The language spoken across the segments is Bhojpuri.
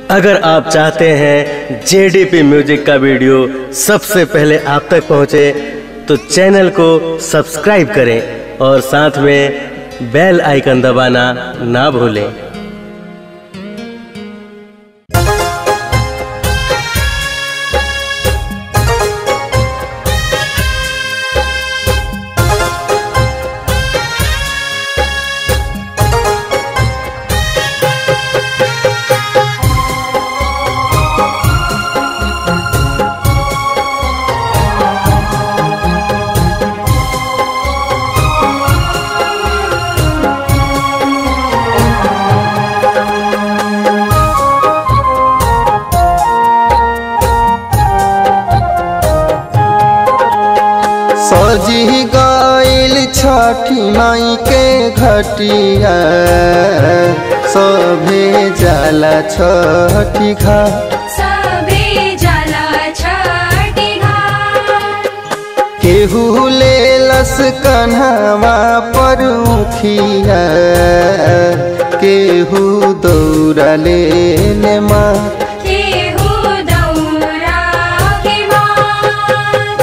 अगर आप चाहते हैं जेडीपी म्यूजिक का वीडियो सबसे पहले आप तक पहुंचे तो चैनल को सब्सक्राइब करें और साथ में बेल आइकन दबाना ना भूलें सजी गईल छठी माई के घटिया सभे जाला छठी घाट सबे जाला छठी घाट केहू ले लस कन्हवा पर उखिया केहू दौड़ा ले ले माँ केहू दौरा के मात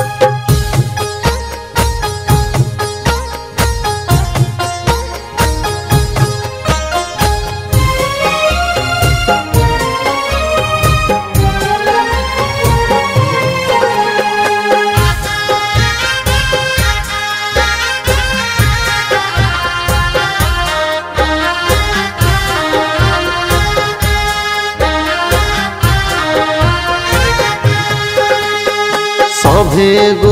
सभे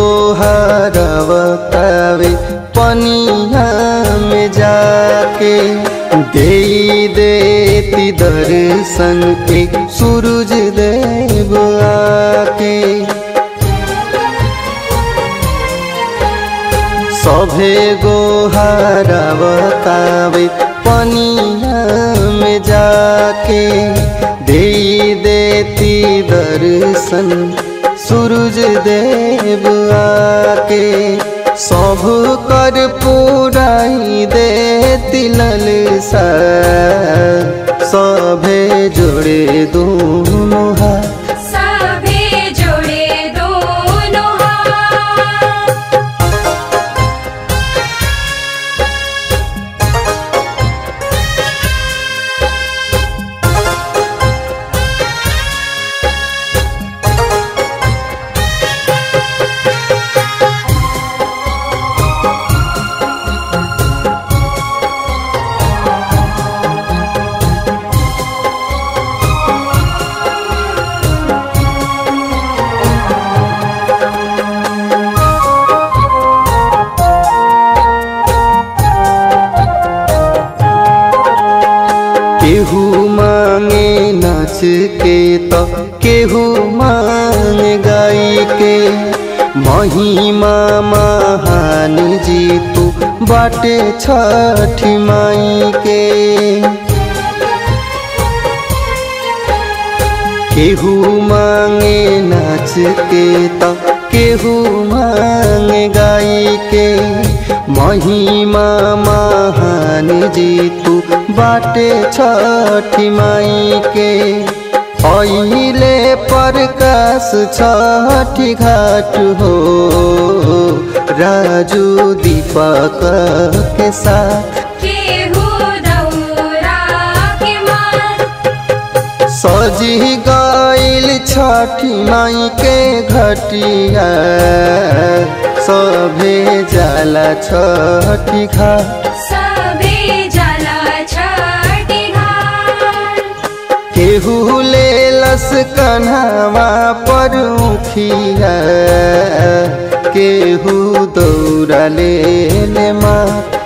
गोहरवतावे पनिया में जाके दे देती दर्शन के सूरज देव आके सभे गोहरवतावे पनिया में जाके दे देती दर्शन सूरज देव आके सब कर पुराई दे तिलल सा सभे जोड़े दोनों हाथ सबे जोड़े दोनों हाथ केहू मांगे नाच के तो केहू मांगे गाई के महिमा महान जी तू बाटे छठी माई के केहू मांगे नाच के तो केहू मांगे गाई के महिमा महान जी तू बाटे छठी माई के अहिले प्रकाश छठी घाट हो राजू दीपक के साथ केहू दौरा के मात सजी गईल छठी माई के घटिया सभे जाला छठी घाट सबे जाला छठी घाट केहू ले लस कन्हवा पर उखिया केहू दौड़ा ले ले माँ